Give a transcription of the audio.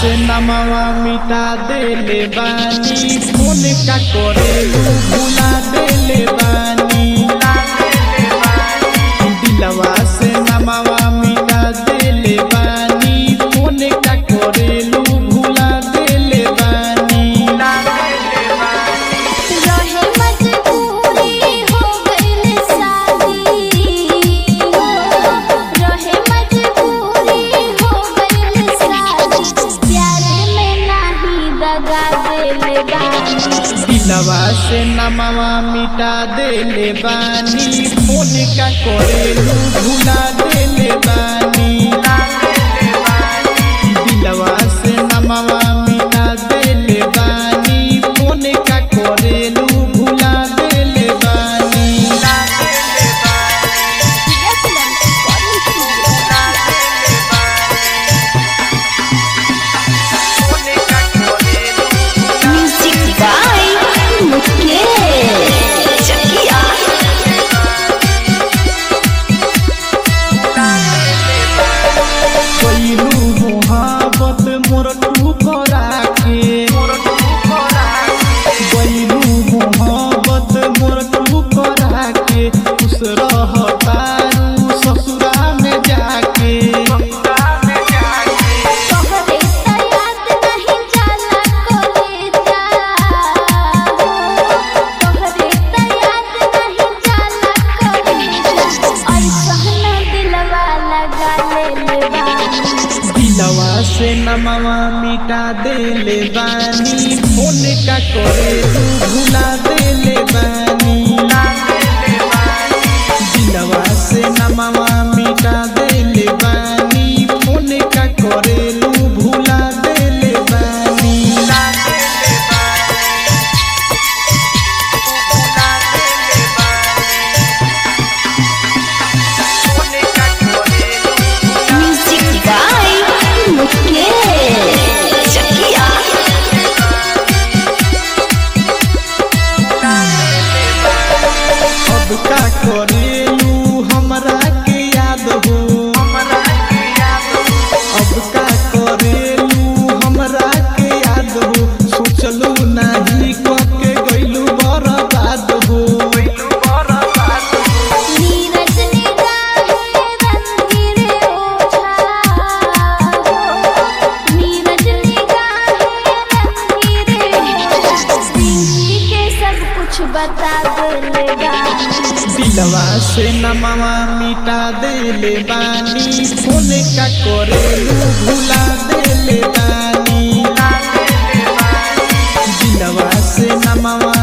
से नमवा मिटा देले बानी फोन का करेलू भुला देले बानी दिलवा से नमवा मिटा देले बानी फोन का करेलू भुला देले बानी रहे मजबूरी हो गइल शादी रहे मजबूरी हो गइल शादी प्यार में नाही दगा देले बानी दिलवा से नमवा मिटा देले बानी फोन का करेलू भुला देले बानी दिलवा से नमवा मिटा देले बानी फोन का करेलू भुला देले बानी म्यूजिक बाय मुकेश चकिया कोइलू मोहब्बत मोर ठुकरा के कोइलू मोहब्बत मोर ठुकरा के खुश रहतारू ससुरा में जाके तोहरे याद नहीं जाला कलेजा तोहरे याद नहीं जाला कलेजा ऐसा दिलवा लगा ले बानी दिलवा से नमवा मिटा देले बानी फोन का करेलू भुला देले बानी दिलवा से नमवा मिटा देले बानी फोन का करेलू भुला देले बानी म्यूजिक बाय मुकेश चकिया अब का करेलू हमरा के याद हो अब का करेलू हमरा के याद हो सोचलू नाही के गइलू बर्बाद हो नीरज निगाहे रंगीरे ओछा नीरज निगाहे रंगीरे ओछा जिंदगी के सब कुछ बता देले बानी दिलवा से नमवा मिटा देले बानी फोन का करेलू भुला देले बानी दिलवा से नमवा